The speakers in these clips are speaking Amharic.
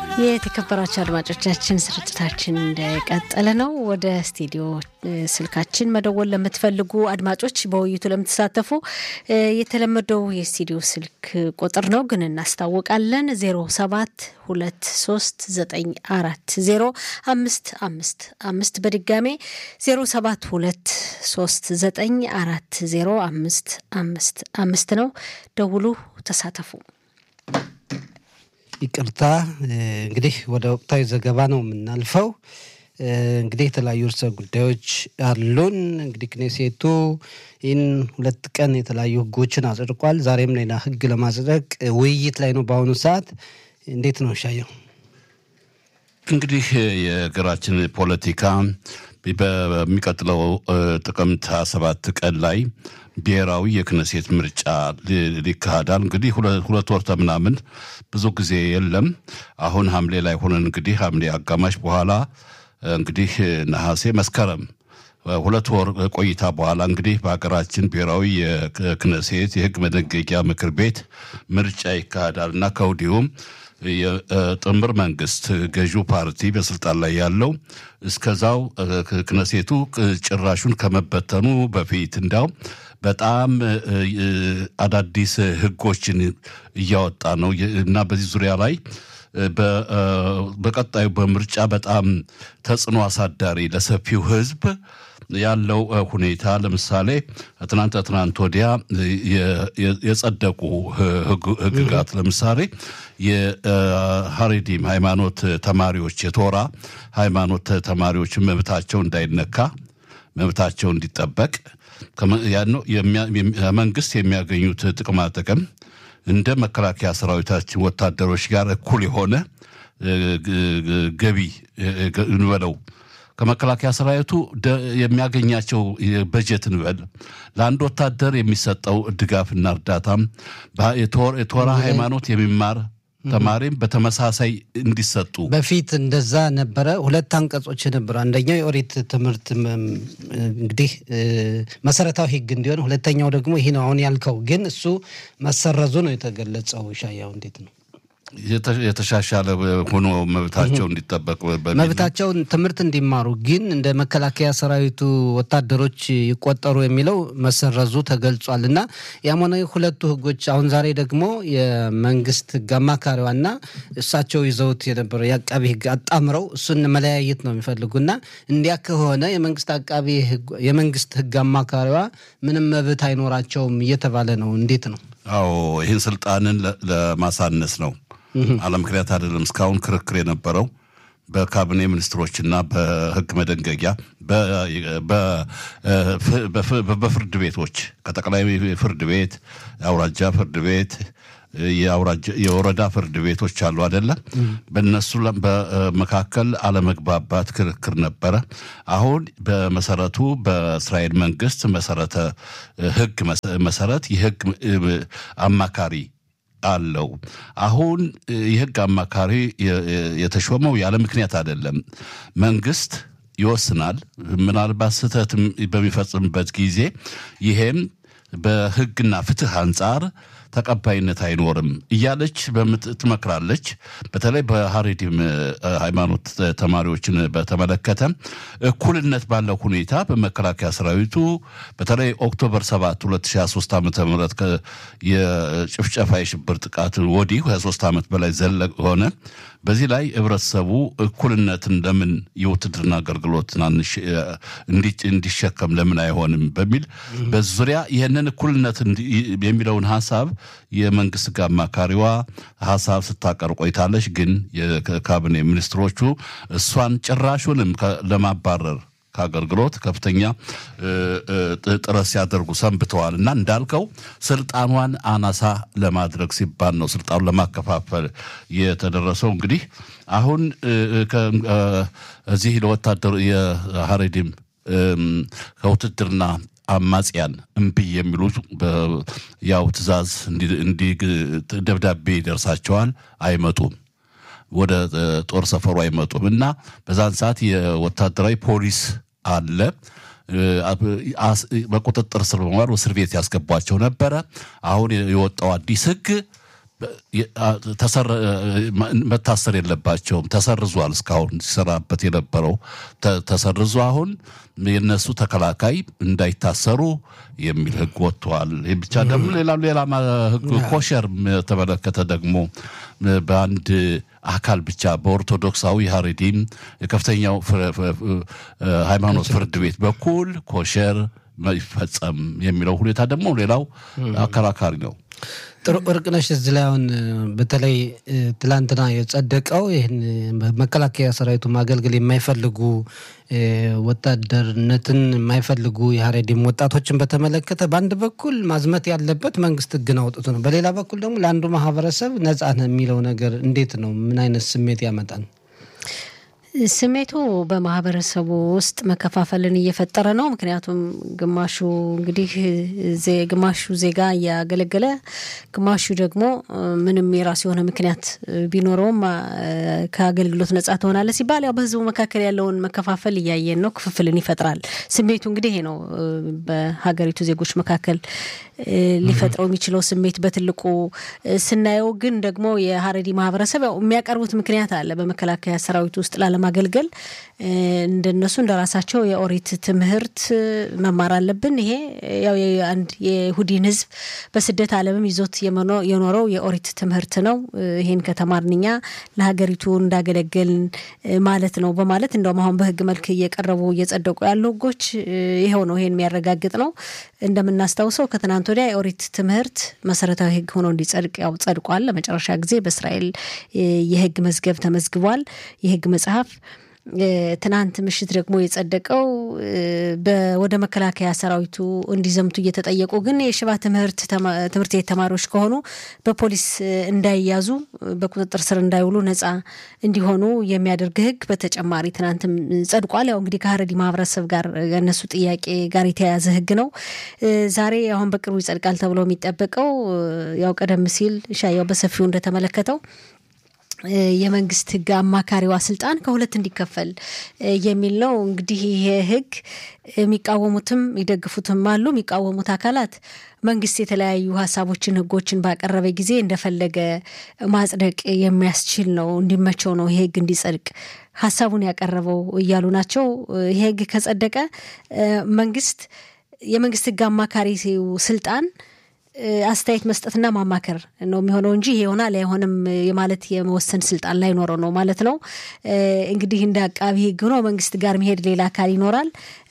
የተከበራቸው አድማጮቻችን ስርጭታችን እንደቀጠለ ነው። ወደ ስቱዲዮ ስልካችን መደወል ለምትፈልጉ አድማጮች፣ በውይይቱ ለምትሳተፉ የተለመደው የስቱዲዮ ስልክ ቁጥር ነው ግን እናስታውቃለን። ዜሮ ሰባት ሁለት ሶስት ዘጠኝ አራት ዜሮ አምስት አምስት አምስት በድጋሜ ዜሮ ሰባት ሁለት ሶስት ዘጠኝ አራት ዜሮ አምስት አምስት አምስት ነው። ደውሉ፣ ተሳተፉ። ይቅርታ እንግዲህ ወደ ወቅታዊ ዘገባ ነው የምናልፈው። እንግዲህ የተለያዩ ርዕሰ ጉዳዮች አሉን። እንግዲህ ክኔሴቱ ይህን ሁለት ቀን የተለያዩ ሕጎችን አጽድቋል። ዛሬም ሌላ ሕግ ለማጽደቅ ውይይት ላይ ነው በአሁኑ ሰዓት። እንዴት ነው ሻየው? እንግዲህ የሀገራችን ፖለቲካ በሚቀጥለው ጥቅምት ሃያ ሰባት ቀን ላይ ብሔራዊ የክነሴት ምርጫ ሊካሄዳል። እንግዲህ ሁለት ወር ምናምን ብዙ ጊዜ የለም። አሁን ሐምሌ ላይ ሆነን እንግዲህ ሐምሌ አጋማሽ በኋላ እንግዲህ ነሐሴ፣ መስከረም ሁለት ወር ቆይታ በኋላ እንግዲህ በሀገራችን ብሔራዊ የክነሴት የህግ መደንገጊያ ምክር ቤት ምርጫ ይካሄዳል እና ከወዲሁም የጥምር መንግስት ገዢው ፓርቲ በስልጣን ላይ ያለው እስከዛው ክነሴቱ ጭራሹን ከመበተኑ በፊት እንዲያው በጣም አዳዲስ ህጎችን እያወጣ ነው እና በዚህ ዙሪያ ላይ በቀጣዩ በምርጫ በጣም ተጽዕኖ አሳዳሪ ለሰፊው ህዝብ ያለው ሁኔታ ለምሳሌ ትናንት ትናንት ወዲያ የጸደቁ ህግጋት ለምሳሌ የሀሬዲም ሃይማኖት ተማሪዎች የቶራ ሃይማኖት ተማሪዎች መብታቸው እንዳይነካ መብታቸው እንዲጠበቅ መንግስት የሚያገኙት ጥቅማ ጥቅም እንደ መከላከያ ሰራዊታችን ወታደሮች ጋር እኩል የሆነ ገቢ እንበለው ከመከላከያ ሰራዊቱ የሚያገኛቸው በጀት እንበል ለአንድ ወታደር የሚሰጠው ድጋፍና እርዳታም የቶራ ሃይማኖት የሚማር ተማሪም በተመሳሳይ እንዲሰጡ በፊት እንደዛ ነበረ። ሁለት አንቀጾች ነበሩ። አንደኛው የኦሪት ትምህርት እንግዲህ መሰረታዊ ህግ እንዲሆን፣ ሁለተኛው ደግሞ ይህ ነው አሁን ያልከው። ግን እሱ መሰረዙ ነው የተገለጸው። ሻያው እንዴት ነው የተሻሻለ ሆኖ መብታቸው እንዲጠበቅ መብታቸውን ትምህርት እንዲማሩ ግን እንደ መከላከያ ሰራዊቱ ወታደሮች ይቆጠሩ የሚለው መሰረዙ ተገልጿል። እና ያም ሆነ ሁለቱ ህጎች አሁን ዛሬ ደግሞ የመንግስት ህግ አማካሪዋና እሳቸው ይዘውት የነበረው የአቃቢ ህግ አጣምረው እሱን መለያየት ነው የሚፈልጉና እንዲያ ከሆነ የመንግስት አቃቢ የመንግስት ህግ አማካሪዋ ምንም መብት አይኖራቸውም እየተባለ ነው። እንዴት ነው? አዎ ይህን ስልጣንን ለማሳነስ ነው አለ ምክንያት አይደለም። እስካሁን ክርክር የነበረው በካቢኔ ሚኒስትሮችና በህግ መደንገጊያ በፍርድ ቤቶች ከጠቅላይ ፍርድ ቤት፣ የአውራጃ ፍርድ ቤት፣ የወረዳ ፍርድ ቤቶች አሉ አይደለም። በእነሱ በመካከል አለመግባባት ክርክር ነበረ። አሁን በመሰረቱ በእስራኤል መንግስት መሰረተ ህግ መሰረት የህግ አማካሪ አለው። አሁን የህግ አማካሪ የተሾመው ያለ ምክንያት አይደለም። መንግስት ይወስናል። ምናልባት ስህተት በሚፈጽምበት ጊዜ ይሄም በህግና ፍትህ አንጻር ተቀባይነት አይኖርም እያለች ትመክራለች። በተለይ በሀሬዲም ሃይማኖት ተማሪዎችን በተመለከተ እኩልነት ባለው ሁኔታ በመከላከያ ሰራዊቱ በተለይ ኦክቶበር 7 2023 ዓ ም የጭፍጨፋ የሽብር ጥቃት ወዲህ 23 ዓመት በላይ ዘለቅ ሆነ። በዚህ ላይ ህብረተሰቡ እኩልነትን ለምን የውትድርና አገልግሎት ትናንሽ እንዲሸከም ለምን አይሆንም በሚል በዙሪያ ይህንን እኩልነት የሚለውን ሀሳብ የመንግስት ጋር አማካሪዋ ሀሳብ ስታቀር ቆይታለች። ግን የካቢኔ ሚኒስትሮቹ እሷን ጭራሹንም ለማባረር ከአገልግሎት ከፍተኛ ጥረት ሲያደርጉ ሰንብተዋል እና እንዳልከው ስልጣኗን አናሳ ለማድረግ ሲባል ነው ስልጣኑን ለማከፋፈል የተደረሰው። እንግዲህ አሁን እዚህ ለወታደሩ የሀሬዲም ከውትድርና አማጽያን እምቢ የሚሉ ያው ትዕዛዝ ደብዳቤ ይደርሳቸዋል፣ አይመጡም ወደ ጦር ሰፈሩ አይመጡም እና በዛን ሰዓት የወታደራዊ ፖሊስ አለ በቁጥጥር ስር በመዋል እስር ቤት ያስገቧቸው ነበረ። አሁን የወጣው አዲስ ሕግ መታሰር የለባቸውም። ተሰርዟል። እስካሁን ሲሰራበት የነበረው ተሰርዞ አሁን የነሱ ተከላካይ እንዳይታሰሩ የሚል ህግ ወጥተዋል። ይህ ብቻ ደግሞ ሌላ ሌላ ህግ ኮሸር የተመለከተ ደግሞ በአንድ አካል ብቻ በኦርቶዶክሳዊ ሀሬዲም የከፍተኛው ሃይማኖት ፍርድ ቤት በኩል ኮሸር ይፈጸም የሚለው ሁኔታ ደግሞ ሌላው አከራካሪ ነው። ጥሩ እርቅነሽ፣ እዚህ ላይ አሁን በተለይ ትላንትና የጸደቀው ይህን መከላከያ ሰራዊቱ ማገልገል የማይፈልጉ ወታደርነትን የማይፈልጉ የሀሬዲም ወጣቶችን በተመለከተ በአንድ በኩል ማዝመት ያለበት መንግስት ህግን አውጥቶ ነው፣ በሌላ በኩል ደግሞ ለአንዱ ማህበረሰብ ነጻ ነው የሚለው ነገር እንዴት ነው? ምን አይነት ስሜት ያመጣል? ስሜቱ በማህበረሰቡ ውስጥ መከፋፈልን እየፈጠረ ነው። ምክንያቱም ግማሹ እንግዲህ ግማሹ ዜጋ እያገለገለ፣ ግማሹ ደግሞ ምንም የራሱ የሆነ ምክንያት ቢኖረውም ከአገልግሎት ነጻ ትሆናለህ ሲባል ያው በህዝቡ መካከል ያለውን መከፋፈል እያየን ነው። ክፍፍልን ይፈጥራል። ስሜቱ እንግዲህ ይሄ ነው በሀገሪቱ ዜጎች መካከል ሊፈጥረው የሚችለው ስሜት በትልቁ ስናየው። ግን ደግሞ የሀረሪ ማህበረሰብ ያው የሚያቀርቡት ምክንያት አለ በመከላከያ ሰራዊት ውስጥ ላለማገልገል እንደነሱ እንደ ራሳቸው የኦሪት ትምህርት መማር አለብን። ይሄ ያው አንድ የይሁዲን ህዝብ በስደት ዓለምም ይዞት የኖረው የኦሪት ትምህርት ነው። ይሄን ከተማርን እኛ ለሀገሪቱ እንዳገለገልን ማለት ነው በማለት እንደውም አሁን በህግ መልክ እየቀረቡ እየጸደቁ ያሉ ህጎች ይኸው ነው። ይሄን የሚያረጋግጥ ነው። እንደምናስታውሰው ከትናንት ወዲያ የኦሪት ትምህርት መሰረታዊ ህግ ሆኖ እንዲጸድቅ ያው ጸድቋል። ለመጨረሻ ጊዜ በእስራኤል የህግ መዝገብ ተመዝግቧል። የህግ መጽሐፍ ትናንት ምሽት ደግሞ የጸደቀው ወደ መከላከያ ሰራዊቱ እንዲዘምቱ እየተጠየቁ ግን የሽባ ትምህርት ትምህርት ቤት ተማሪዎች ከሆኑ በፖሊስ እንዳይያዙ በቁጥጥር ስር እንዳይውሉ ነጻ እንዲሆኑ የሚያደርግ ህግ በተጨማሪ ትናንትም ጸድቋል። ያው እንግዲህ ከሀረሪ ማህበረሰብ ጋር የነሱ ጥያቄ ጋር የተያያዘ ህግ ነው። ዛሬ አሁን በቅርቡ ይጸድቃል ተብሎ የሚጠበቀው ያው ቀደም ሲል ሻያው በሰፊው እንደተመለከተው የመንግስት ህግ አማካሪዋ ስልጣን ከሁለት እንዲከፈል የሚል ነው። እንግዲህ ይሄ ህግ የሚቃወሙትም ይደግፉትም አሉ። የሚቃወሙት አካላት መንግስት የተለያዩ ሀሳቦችን፣ ህጎችን ባቀረበ ጊዜ እንደፈለገ ማጽደቅ የሚያስችል ነው፣ እንዲመቸው ነው ይሄ ህግ እንዲጸድቅ ሀሳቡን ያቀረበው እያሉ ናቸው። ይሄ ህግ ከጸደቀ መንግስት የመንግስት ህግ አማካሪ ስልጣን አስተያየት መስጠትና ማማከር ነው የሚሆነው እንጂ ይሄ ይሆናል አይሆንም የማለት የመወሰን ስልጣን ላይኖረው ነው ማለት ነው። እንግዲህ እንደ አቃቢ ህግ ሆኖ መንግስት ጋር መሄድ ሌላ አካል ይኖራል።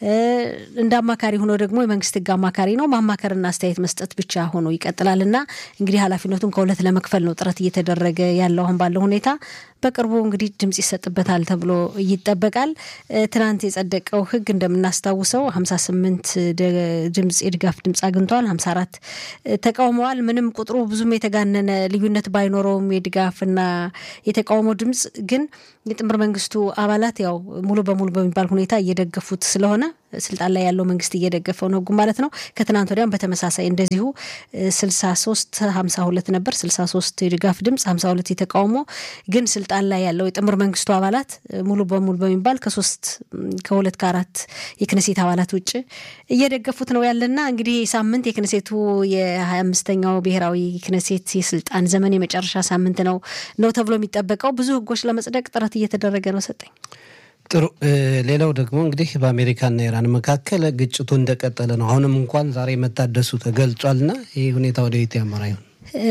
እንደ አማካሪ ሆኖ ደግሞ የመንግስት ህግ አማካሪ ነው ማማከርና አስተያየት መስጠት ብቻ ሆኖ ይቀጥላል እና እንግዲህ ኃላፊነቱን ከሁለት ለመክፈል ነው ጥረት እየተደረገ ያለው አሁን ባለው ሁኔታ። በቅርቡ እንግዲህ ድምጽ ይሰጥበታል ተብሎ ይጠበቃል። ትናንት የጸደቀው ህግ እንደምናስታውሰው ሀምሳ ስምንት ድምጽ የድጋፍ ድምጽ አግኝቷል። ሀምሳ አራት ተቃውመዋል። ምንም ቁጥሩ ብዙም የተጋነነ ልዩነት ባይኖረውም የድጋፍና የተቃውሞ ድምጽ ግን የጥምር መንግስቱ አባላት ያው ሙሉ በሙሉ በሚባል ሁኔታ እየደገፉት ስለሆነ ስልጣን ላይ ያለው መንግስት እየደገፈው ነው ህጉ ማለት ነው። ከትናንት ወዲያም በተመሳሳይ እንደዚሁ ስልሳ ሶስት ሀምሳ ሁለት ነበር ስልሳ ሶስት የድጋፍ ድምጽ ሀምሳ ሁለት የተቃውሞ ግን ስልጣን ላይ ያለው የጥምር መንግስቱ አባላት ሙሉ በሙሉ በሚባል ከሶስት ከሁለት ከአራት የክነሴት አባላት ውጭ እየደገፉት ነው ያለና እንግዲህ ሳምንት የክነሴቱ የሀያ አምስተኛው ብሔራዊ ክነሴት የስልጣን ዘመን የመጨረሻ ሳምንት ነው ነው ተብሎ የሚጠበቀው ብዙ ህጎች ለመጽደቅ ጥረት እየተደረገ ነው። ሰጠኝ ጥሩ። ሌላው ደግሞ እንግዲህ በአሜሪካና ኢራን መካከል ግጭቱ እንደቀጠለ ነው። አሁንም እንኳን ዛሬ መታደሱ ተገልጿልና ይህ ሁኔታ ወደ የት ያመራ ይሆን?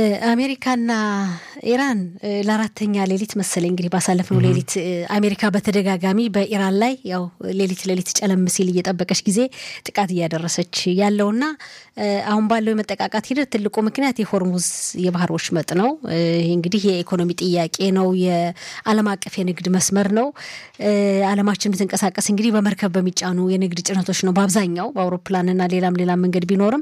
አሜሪካና ኢራን ለአራተኛ ሌሊት መሰለኝ እንግዲህ ባሳለፍነው ሌሊት አሜሪካ በተደጋጋሚ በኢራን ላይ ያው ሌሊት ሌሊት ጨለም ሲል እየጠበቀች ጊዜ ጥቃት እያደረሰች ያለውና አሁን ባለው የመጠቃቃት ሂደት ትልቁ ምክንያት የሆርሙዝ የባህር ወሽመጥ ነው። ይህ እንግዲህ የኢኮኖሚ ጥያቄ ነው። የዓለም አቀፍ የንግድ መስመር ነው። ዓለማችን የምትንቀሳቀስ እንግዲህ በመርከብ በሚጫኑ የንግድ ጭነቶች ነው በአብዛኛው በአውሮፕላንና ሌላም ሌላም መንገድ ቢኖርም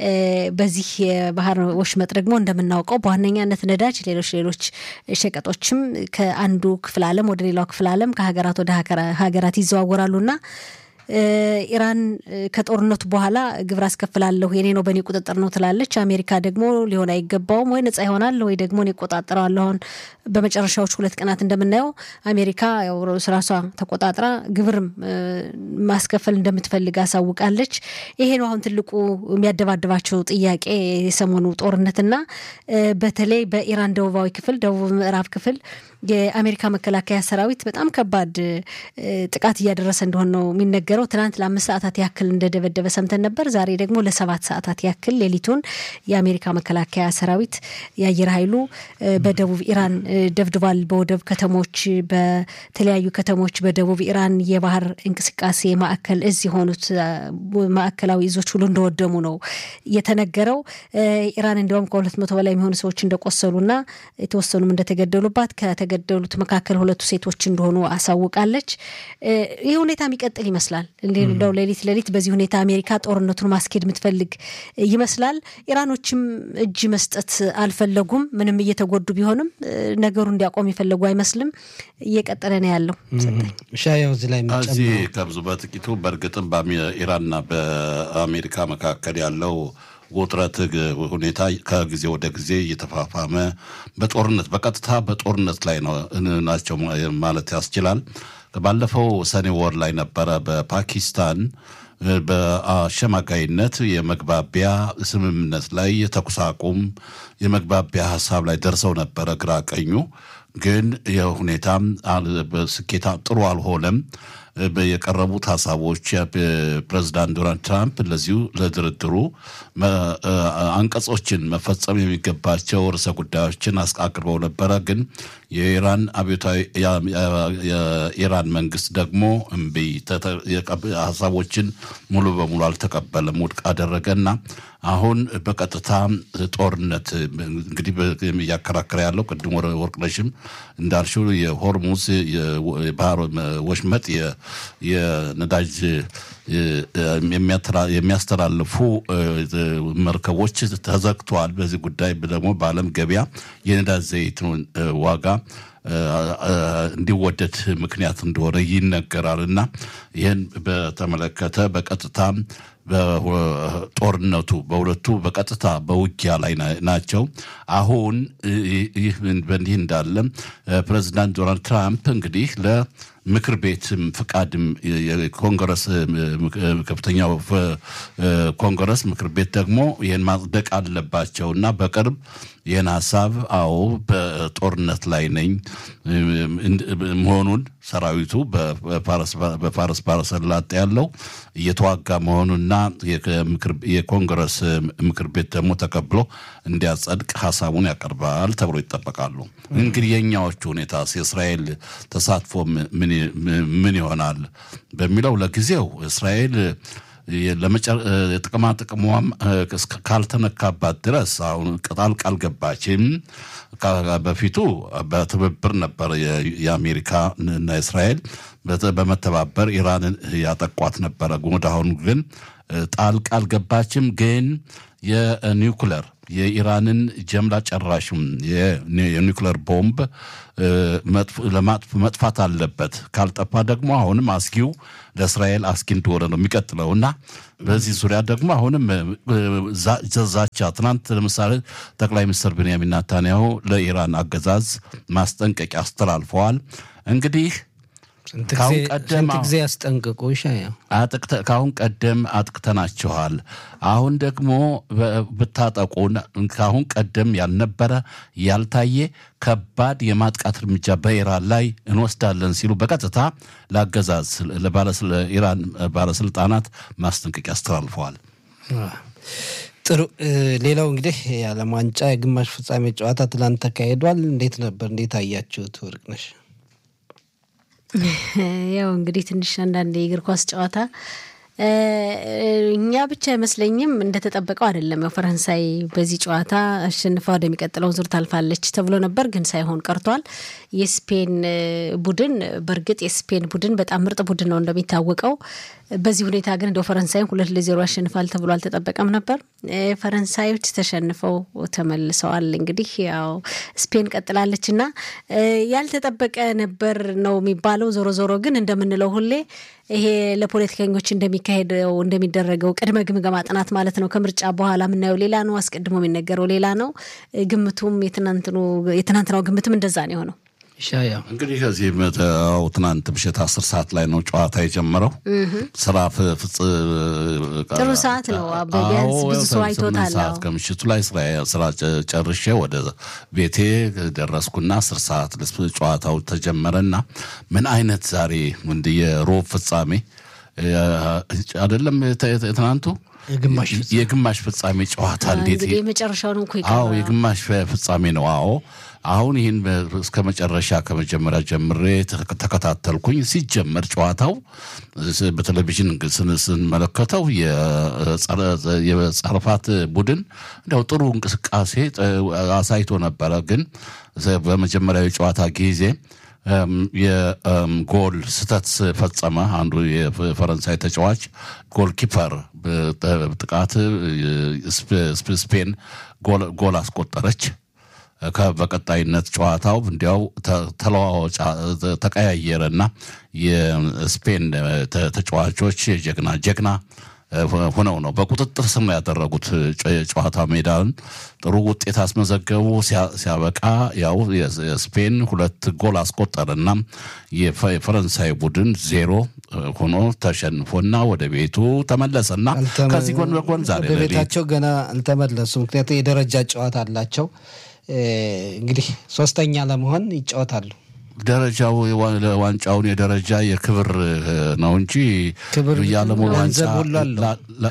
በዚህ የባህር ወሽመጥ ደግሞ እንደምናውቀው በዋነኛነት ነዳጅ፣ ሌሎች ሌሎች ሸቀጦችም ከአንዱ ክፍለ ዓለም ወደ ሌላው ክፍለ ዓለም ከሀገራት ወደ ሀገራት ይዘዋወራሉና ኢራን ከጦርነቱ በኋላ ግብር አስከፍላለሁ የኔ ነው በእኔ ቁጥጥር ነው ትላለች። አሜሪካ ደግሞ ሊሆን አይገባውም ወይ ነጻ ይሆናል ወይ ደግሞ እኔ እቆጣጠረዋለሁ። አሁን በመጨረሻዎች ሁለት ቀናት እንደምናየው አሜሪካ ያው ራሷ ተቆጣጥራ ግብርም ማስከፈል እንደምትፈልግ አሳውቃለች። ይሄ ነው አሁን ትልቁ የሚያደባድባቸው ጥያቄ የሰሞኑ ጦርነትና በተለይ በኢራን ደቡባዊ ክፍል ደቡብ ምዕራብ ክፍል የአሜሪካ መከላከያ ሰራዊት በጣም ከባድ ጥቃት እያደረሰ እንደሆነ ነው የሚነገረው። ትናንት ለአምስት ሰዓታት ያክል እንደደበደበ ሰምተን ነበር። ዛሬ ደግሞ ለሰባት ሰዓታት ያክል ሌሊቱን የአሜሪካ መከላከያ ሰራዊት የአየር ኃይሉ በደቡብ ኢራን ደብድቧል። በወደብ ከተሞች፣ በተለያዩ ከተሞች በደቡብ ኢራን የባህር እንቅስቃሴ ማዕከል እዝ የሆኑት ማዕከላዊ እዞች ሁሉ እንደወደሙ ነው የተነገረው። ኢራን እንዲያውም ከሁለት መቶ በላይ የሚሆኑ ሰዎች እንደቆሰሉና የተወሰኑም እንደተገደሉባት ከተገደሉት መካከል ሁለቱ ሴቶች እንደሆኑ አሳውቃለች። ይህ ሁኔታ የሚቀጥል ይመስላል። እንደው ሌሊት ሌሊት በዚህ ሁኔታ አሜሪካ ጦርነቱን ማስኬድ የምትፈልግ ይመስላል። ኢራኖችም እጅ መስጠት አልፈለጉም። ምንም እየተጎዱ ቢሆንም ነገሩ እንዲያቆም የፈለጉ አይመስልም። እየቀጠለ ነው ያለው። ሻያው እዚህ ላይ እዚህ ከብዙ በጥቂቱ በእርግጥም በኢራንና በአሜሪካ መካከል ያለው ውጥረት ሁኔታ ከጊዜ ወደ ጊዜ እየተፋፋመ በጦርነት በቀጥታ በጦርነት ላይ ናቸው ማለት ያስችላል። ባለፈው ሰኔ ወር ላይ ነበረ በፓኪስታን በአሸማጋይነት የመግባቢያ ስምምነት ላይ የተኩስ አቁም የመግባቢያ ሀሳብ ላይ ደርሰው ነበረ ግራ ቀኙ። ግን የሁኔታም ስኬታ ጥሩ አልሆነም። የቀረቡት ሀሳቦች ፕሬዚዳንት ዶናልድ ትራምፕ ለዚሁ ለድርድሩ አንቀጾችን መፈጸም የሚገባቸው ርዕሰ ጉዳዮችን አቅርበው ነበረ። ግን የኢራን አብዮታዊ የኢራን መንግስት ደግሞ እምቢ ሀሳቦችን ሙሉ በሙሉ አልተቀበለም፣ ውድቅ አደረገና አሁን በቀጥታ ጦርነት እንግዲህ እያከራከረ ያለው ቅድም ወርቅነሽም እንዳልሽው የሆርሙዝ የባህር ወሽመጥ የነዳጅ የሚያስተላልፉ መርከቦች ተዘግተዋል። በዚህ ጉዳይ ደግሞ በዓለም ገበያ የነዳጅ ዘይት ዋጋ እንዲወደድ ምክንያት እንደሆነ ይነገራል እና ይህን በተመለከተ በቀጥታ በጦርነቱ በሁለቱ በቀጥታ በውጊያ ላይ ናቸው። አሁን ይህ በእንዲህ እንዳለ ፕሬዚዳንት ዶናልድ ትራምፕ እንግዲህ ለምክር ቤትም ፍቃድም የኮንግረስ ከፍተኛው ኮንግረስ ምክር ቤት ደግሞ ይህን ማጽደቅ አለባቸው እና በቅርብ ይህን ሀሳብ አዎ በጦርነት ላይ ነኝ መሆኑን ሰራዊቱ በፋረስ ባሕረ ሰላጤ ያለው እየተዋጋ መሆኑና የኮንግረስ ምክር ቤት ደግሞ ተቀብሎ እንዲያጸድቅ ሀሳቡን ያቀርባል ተብሎ ይጠበቃሉ። እንግዲህ የእኛዎቹ ሁኔታ የእስራኤል ተሳትፎ ምን ይሆናል በሚለው ለጊዜው እስራኤል ጥቅማ ጥቅሟም ካልተነካባት ድረስ አሁን ቅጣል ቃል ገባችም። በፊቱ በትብብር ነበር የአሜሪካ እና እስራኤል በመተባበር ኢራንን ያጠቋት ነበረ። ወደ አሁኑ ግን ጣልቃ አልገባችም። ግን የኒውክለር የኢራንን ጀምላ ጨራሽም የኒውክለር ቦምብ መጥፋት አለበት። ካልጠፋ ደግሞ አሁንም አስጊው ለእስራኤል አስጊ እንደሆነ ነው የሚቀጥለው እና በዚህ ዙሪያ ደግሞ አሁንም ዛቻ ትናንት ለምሳሌ ጠቅላይ ሚኒስትር ቤንያሚን ናታንያሁ ለኢራን አገዛዝ ማስጠንቀቂያ አስተላልፈዋል። እንግዲህ ስንት ጊዜ ያስጠንቅቁ ይሻያ ከአሁን ቀደም አጥቅተናችኋል። አሁን ደግሞ ብታጠቁን ከአሁን ቀደም ያልነበረ ያልታየ ከባድ የማጥቃት እርምጃ በኢራን ላይ እንወስዳለን ሲሉ በቀጥታ ለአገዛዝ ለኢራን ባለስልጣናት ማስጠንቀቂያ አስተላልፈዋል። ጥሩ። ሌላው እንግዲህ የዓለም ዋንጫ የግማሽ ፍጻሜ ጨዋታ ትላንት ተካሂዷል። እንዴት ነበር? እንዴት አያችሁት? ወርቅነሽ ያው እንግዲህ ትንሽ አንዳንድ የእግር ኳስ ጨዋታ እኛ ብቻ አይመስለኝም እንደተጠበቀው አይደለም። ያው ፈረንሳይ በዚህ ጨዋታ አሸንፋ ወደሚቀጥለው ዙር ታልፋለች ተብሎ ነበር፣ ግን ሳይሆን ቀርቷል። የስፔን ቡድን በእርግጥ የስፔን ቡድን በጣም ምርጥ ቡድን ነው እንደሚታወቀው በዚህ ሁኔታ ግን እንደው ፈረንሳይን ሁለት ለዜሮ ያሸንፋል ተብሎ አልተጠበቀም ነበር። ፈረንሳዮች ተሸንፈው ተመልሰዋል። እንግዲህ ያው ስፔን ቀጥላለች እና ያልተጠበቀ ነበር ነው የሚባለው። ዞሮ ዞሮ ግን እንደምንለው ሁሌ ይሄ ለፖለቲከኞች እንደሚካሄደው እንደሚደረገው ቅድመ ግምገማ ጥናት ማለት ነው። ከምርጫ በኋላ የምናየው ሌላ ነው፣ አስቀድሞ የሚነገረው ሌላ ነው። ግምቱም የትናንትናው ግምትም እንደዛ ነው የሆነው። ሻያ እንግዲህ ከዚህ መተው ትናንት ምሽት አስር ሰዓት ላይ ነው ጨዋታ የጀመረው። ስራ ፍጽ ጥሩ ሰዓት ነው። ቢያንስ ብዙ ሰው አይቶታል። ሰዓት ከምሽቱ ላይ ስራ ጨርሼ ወደ ቤቴ ደረስኩና አስር ሰዓት ጨዋታው ተጀመረና ምን አይነት ዛሬ እንደ የሮብ ፍጻሜ አይደለም ትናንቱ የግማሽ ፍጻሜ ጨዋታ እንዴት የመጨረሻው ነው እኮ አዎ የግማሽ ፍጻሜ ነው። አዎ አሁን ይህን እስከ መጨረሻ ከመጀመሪያ ጀምሬ ተከታተልኩኝ። ሲጀመር ጨዋታው በቴሌቪዥን ስንመለከተው የጸረፋት ቡድን እንዲያው ጥሩ እንቅስቃሴ አሳይቶ ነበረ። ግን በመጀመሪያው የጨዋታ ጊዜ የጎል ስህተት ፈጸመ። አንዱ የፈረንሳይ ተጫዋች ጎል ኪፐር ጥቃት ስፔን ጎል አስቆጠረች። በቀጣይነት ጨዋታው እንዲያው ተለዋዋጭ ተቀያየረና የስፔን ተጫዋቾች ጀግና ጀግና ሆነው ነው በቁጥጥር ስር ነው ያደረጉት። ጨዋታ ሜዳን ጥሩ ውጤት አስመዘገቡ። ሲያበቃ ያው የስፔን ሁለት ጎል አስቆጠረና የፈረንሳይ ቡድን ዜሮ ሆኖ ተሸንፎና ወደ ቤቱ ተመለሰና ከዚህ ጎን በጎን ዛሬ ወደ ቤታቸው ገና አልተመለሱ። ምክንያቱም የደረጃ ጨዋታ አላቸው። እንግዲህ ሶስተኛ ለመሆን ይጫወታሉ። ደረጃው ዋንጫውን የደረጃ የክብር ነው እንጂ ክብር የዓለሙ ዋንጫ ገንዘብ ሁሉ አለው።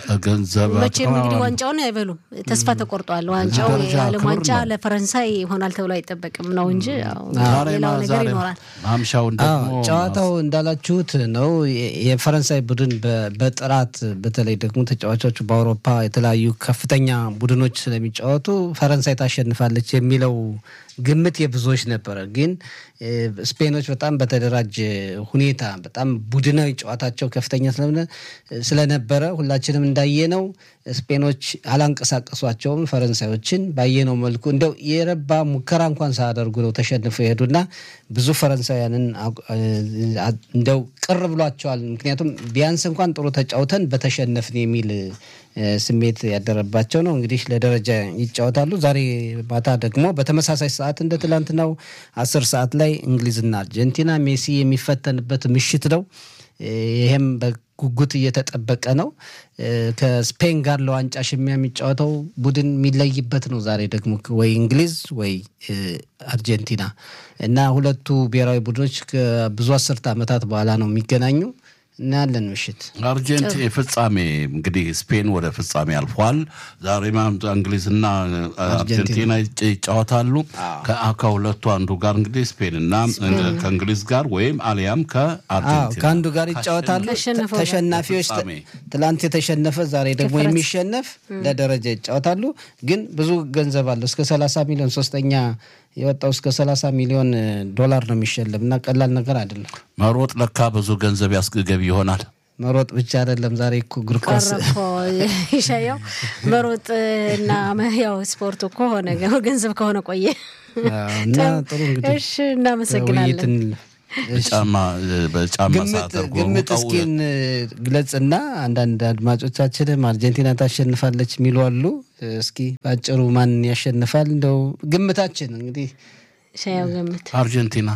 ገንዘብ መቼም እንግዲህ ዋንጫውን አይበሉም። ተስፋ ተቆርጧል። ዋንጫው ደረጃ የዓለም ክብር ዋንጫ ነው። ለፈረንሳይ ይሆናል ተብሎ አይጠበቅም ነው እንጂ ያው ዛሬ ሌላው ነገር ዛሬ ይኖራል። ማምሻውን አዎ ደግሞ ጨዋታው እንዳላችሁት ነው። የ- የፈረንሳይ ቡድን በ- በጥራት በተለይ ደግሞ ተጫዋቾቹ በአውሮፓ የተለያዩ ከፍተኛ ቡድኖች ስለሚጫወቱ ፈረንሳይ ታሸንፋለች የሚለው ግምት የብዙዎች ነበረ። ግን እ፣ ስፔኖች በጣም በተደራጀ ሁኔታ በጣም ቡድናዊ ጨዋታቸው ከፍተኛ ስለሆነ ስለነበረ ሁላችንም እንዳየነው ስፔኖች አላንቀሳቀሷቸውም ፈረንሳዮችን ባየነው መልኩ እንደው የረባ ሙከራ እንኳን ሳያደርጉ ነው ተሸንፈው የሄዱና ብዙ ፈረንሳውያንን አቁ- አ- እንደው ቅር ብሏቸዋል። ምክንያቱም ቢያንስ እንኳን ጥሩ ተጫውተን በተሸነፍን የሚል እ፣ ስሜት ያደረባቸው ነው። እንግዲህ ለደረጃ ይጫወታሉ። ዛሬ ማታ ደግሞ በተመሳሳይ ሰዓት እንደ ትላንትናው አስር ሰዓት ላይ እንግሊዝና አርጀንቲና ሜሲ የሚፈተንበት ምሽት ነው። እ፣ ይሄም በጉጉት እየተጠበቀ ነው። እ፣ ከስፔን ጋር ለዋንጫ ሽሚያ የሚጫወተው ቡድን የሚለይበት ነው። ዛሬ ደግሞ ወይ እንግሊዝ ወይ እ፣ አርጀንቲና እና ሁለቱ ብሔራዊ ቡድኖች ከብዙ አስርተ ዓመታት በኋላ ነው የሚገናኙ እናያለን ምሽት አርጀንቲ ፍጻሜ እንግዲህ ስፔን ወደ ፍጻሜ አልፏል። ዛሬ ማምጣ እንግሊዝና አርጀንቲና ይጫ- ይጫወታሉ። ከ- ከሁለቱ አንዱ ጋር እንግዲህ ስፔንና ከእንግሊዝ ጋር ወይም አሊያም አዎ ከአርጀንቲና ከአንዱ ጋር ይጫወታሉ። ካሸነፈው ጋር። ተሸናፊዎች ተ- ፍጻሜ። ትላንት የተሸነፈ ዛሬ ደግሞ ከፈረንስ- የሚሸነፍ ለደረጃ ይጫወታሉ። ግን ብዙ ገንዘብ አለው እስከ 30 ሚሊዮን ሶስተኛ የወጣው እስከ 30 ሚሊዮን እ, ዶላር ነው የሚሸለም እና ቀላል ነገር አይደለም። መሮጥ ለካ ብዙ ገንዘብ ያስገቢ ይሆናል። መሮጥ ብቻ አይደለም። ዛሬ እኮ እግር ኳስ ቀረኮ ይሻየው መሮጥ እና መ- ያው ስፖርት እኮ ሆነ ገንዘብ ከሆነ ቆየ። አዎ፣ እና ጥሩ እንግዲህ እሺ እናመሰግናለን። ውይይትን በጫማ በጫማ ግምት ሰዓት አድርጎ ግምት ሩጠው እስኪን ግለጽና አንዳንድ አድማጮቻችንም አርጀንቲና ታሸንፋለች የሚሉ አሉ። እስኪ በአጭሩ ማን ያሸንፋል? እንደው ግምታችን እንግዲህ ሻያው ገምት። አርጀንቲና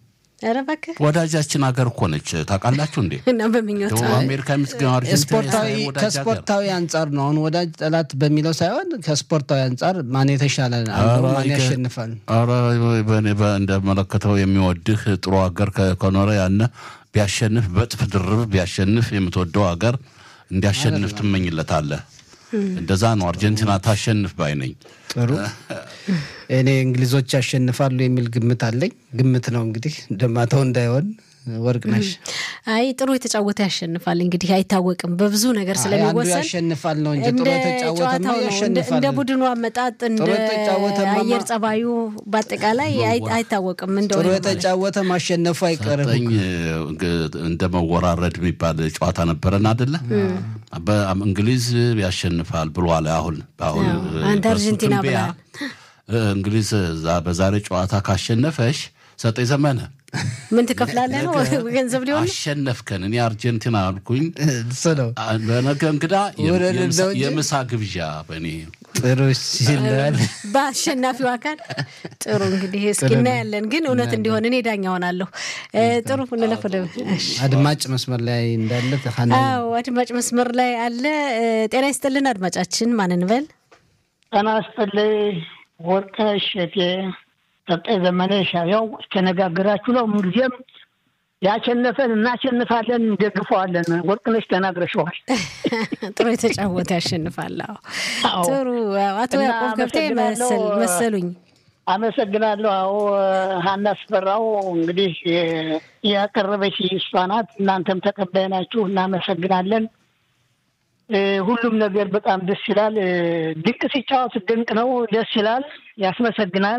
ኧረ እባክህ ወዳጃችን ሀገር እኮ ነች። ታውቃላችሁ እንዴ? እና በምኞት ደቡብ አሜሪካ የምትገኘው አርጀንቲና ስፖርታዊ የእስራኤል ወዳጅ ሀገር። ከስፖርታዊ አንጻር ነው። አሁን ወዳጅ ጠላት በሚለው ሳይሆን ከስፖርታዊ አንጻር ማን የተሻለ አለው፣ ኧረ ማን ይገ- ያሸንፋል? ኧረ በእኔ በ- እንደመለከተው የሚወድህ ጥሩ ሀገር ከ- ከኖረ ያነ ቢያሸንፍ በጥፍ ድርብ ቢያሸንፍ የምትወደው ሀገር እንዲያሸንፍ ትመኝለታለህ። እንደዛ ነው። አርጀንቲና ታሸንፍ ባይ ነኝ። ጥሩ እኔ እንግሊዞች ያሸንፋሉ የሚል ግምት አለኝ። ግምት ነው እንግዲህ ደማተው እንዳይሆን ወርቅነሽ አይ ጥሩ የተጫወተ ያሸንፋል። እንግዲህ አይታወቅም በብዙ ነገር አንዱ ስለሚወሰን ያሸንፋል ነው እንጂ ጥሩ እንደ የተጫወተማ ጨዋታው ነው እንደ- ያሸንፋል። እንደ ቡድኑ አመጣጥ እንደ ጥሩ የተጫወተማ አየር ጸባዩ በአጠቃላይ አይ- አይታወቅም። እንደው ጥሩ የተጫወተ ማሸነፉ አይቀርም። ሰጠኝ እንደ መወራረድ የሚባል ጨዋታ ነበረን አደለ? በእንግሊዝ ያሸንፋል ብሏል። አሁን አሁን አዎ፣ አንተ በሱ አርጀንቲና ትንበያ እንግሊዝ ዛ- በዛሬ ጨዋታ ካሸነፈሽ ሰጠኝ ዘመነ ምን ትከፍላለህ ነው ገንዘብ ሊሆን ነው? አሸነፍከን። እኔ አርጀንቲና አልኩኝ። እሱ ነው በነገ እንግዳ የም- ውረድ የምሳ- እንደው እንጂ። የምሳ ግብዣ በእኔ ጥሩ ይላል። በአሸናፊው አካል ጥሩ እንግዲህ እስኪ እናያለን። ግን እውነት እንዲሆን እኔ ዳኛ ሆናለሁ። እ፣ ጥሩ እንለፍ ወደ እሺ። አድማጭ መስመር ላይ እንዳለ ሀና አዎ አድማጭ መስመር ላይ አለ። እ፣ ጤና ይስጥልን አድማጫችን ማን እንበል? ጤና ይስጥልኝ ወርቅነሽ እቴ ሰጠኝ ዘመነ ሻያው ተነጋግራችሁ ነው። ምንጊዜም ያሸነፈን እናሸንፋለን፣ እንደግፈዋለን። ወርቅነሽ ተናግረሸዋል። ጥሩ የተጫወተ ያሸንፋል። አዎ አዎ። ጥሩ አዎ፣ አቶ እና ያዕቆብ ገብቴ አመሰግናለሁ። መሰል- መሰሉኝ። አመሰግናለሁ። አዎ ሀና ስፈራው እንግዲህ የ- ያቀረበች እሷ ናት። እናንተም ተቀባይ ናችሁ። እናመሰግናለን። እ፣ ሁሉም ነገር በጣም ደስ ይላል። እ፣ ድንቅ ሲጫወት ድንቅ ነው፣ ደስ ይላል፣ ያስመሰግናል።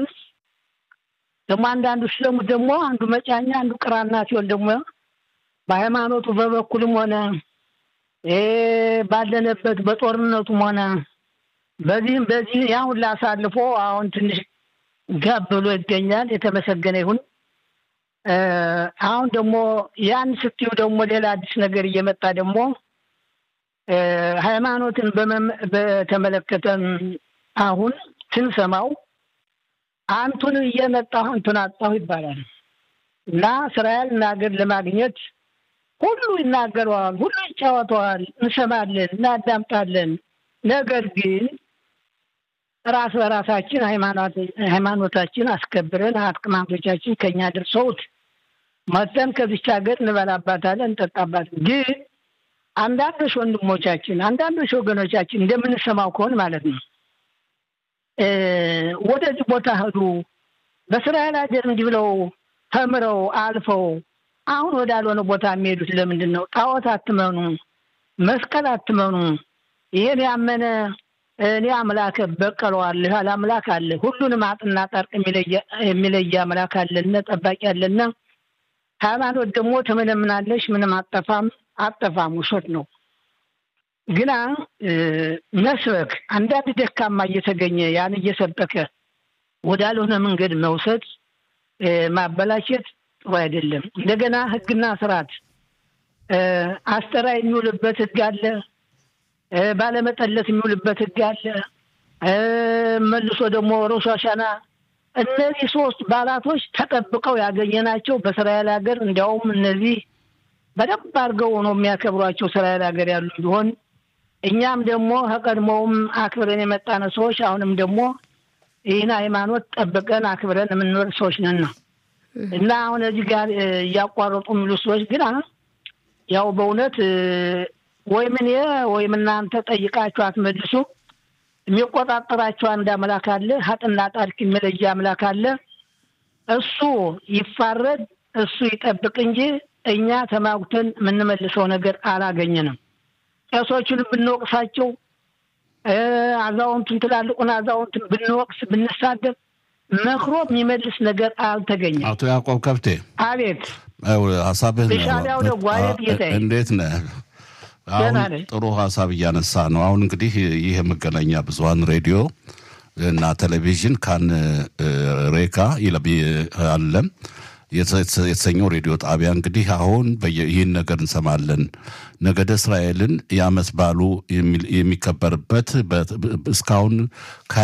ደግሞ አንዳንዱ ሲለሙ ደግሞ አንዱ መጫኛ አንዱ ቅራና ሲሆን ደግሞ በሃይማኖቱ በበኩልም ሆነ እ፣ ባለንበት በጦርነቱም ሆነ በዚህም በዚህ ያ ሁላ አሳልፎ አሁን ትንሽ ጋብ ብሎ ይገኛል። የተመሰገነ ይሁን። እ፣ አሁን ደግሞ ያን ስትዩ ደግሞ ሌላ አዲስ ነገር እየመጣ ደግሞ እ፣ ሃይማኖትን በመም- በተመለከተም አሁን ስንሰማው አንቱን እየመጣሁ አንቱን አጣሁ ይባላል እና እስራኤልን ሀገር ለማግኘት ሁሉ ይናገረዋል፣ ሁሉ ይጫወተዋል፣ እንሰማለን፣ እናዳምጣለን። ነገር ግን ራስ በራሳችን ሃይማኖት- ሃይማኖታችን አስከብረን አቅማንቶቻችን ከኛ ደርሰውት መጠን ከዚች ሀገር እንበላባታለን፣ እንጠጣባታለን። ግን አንዳንዶች ወንድሞቻችን አንዳንዶች ወገኖቻችን እንደምንሰማው ከሆን ማለት ነው እ፣ ወደዚህ ቦታ ሄዱ በእስራኤል ሀገር እንዲህ ብለው ተምረው አልፈው አሁን ወዳልሆነ ቦታ የሚሄዱት ለምንድን ነው? ጣዖት አትመኑ፣ መስቀል አትመኑ። ይሄን ያመነ እኔ አምላክ በቀለዋለሁ ያለ አምላክ አለ። ሁሉንም አጥና ጠርቅ የሚለየ- የሚለየ አምላክ አለና ጠባቂ አለና ሃይማኖት ደግሞ ትመለምናለሽ፣ ምንም አጠፋም አጠፋም ውሸት ነው። ግና እ፣ መስበክ አንዳንድ ደካማ እየተገኘ ያን እየሰበከ ወዳልሆነ መንገድ መውሰድ እ፣ ማበላሸት ጥሩ አይደለም። እንደገና ሕግና ስርዓት እ፣ አስተራይ የሚውልበት ሕግ አለ። እ፣ ባለመጠለት የሚውልበት ሕግ አለ። እ፣ መልሶ ደግሞ ሮሽ ሐሸና እነዚህ ሶስት በዓላቶች ተጠብቀው ያገኘናቸው በእስራኤል ሀገር እንዲያውም እነዚህ በደንብ አድርገው ነው የሚያከብሯቸው እስራኤል ሀገር ያሉ ቢሆን እኛም ደግሞ ከቀድሞውም አክብረን የመጣነ ሰዎች አሁንም ደግሞ ይህን ሃይማኖት ጠብቀን አክብረን የምንኖር ሰዎች ነን ነው እና አሁን እዚህ ጋር እ፣ እያቋረጡ የሚሉ ሰዎች ግን አ- ያው በእውነት እ፣ ወይም እኔ ወይም እናንተ ጠይቃችሁ አትመልሱ። የሚቆጣጠራቸው አንድ አምላክ አለ። ሀጥና ጣድቅ የሚለየ አምላክ አለ። እሱ ይፋረድ፣ እሱ ይጠብቅ እንጂ እኛ ተማጉተን የምንመልሰው ነገር አላገኘንም። ቄሶቹን ብንወቅሳቸው እ፣ አዛውንቱን ትላልቁን አዛውንቱን ብንወቅስ ብንሳደብ መክሮ የሚመልስ ነገር አልተገኘም። አቶ ያዕቆብ ከብቴ አቤት አዎ፣ ሀሳብህ ነው። የሻዕቢያው ደጓ የት ጌታዬ? እንዴት ነህ? አሁን ደህና ነኝ። ጥሩ ሀሳብ እያነሳ ነው። አሁን እንግዲህ ይህ የመገናኛ ብዙኃን ሬዲዮ እና ቴሌቪዥን ካን እ፣ ሬካ ይለብ አለም የተሰ- የተሰኘው ሬዲዮ ጣቢያ እንግዲህ አሁን በየ- ይህን ነገር እንሰማለን። ነገደ እስራኤልን የዓመት በዓሉ የሚል- የሚከበርበት በ- እስካሁን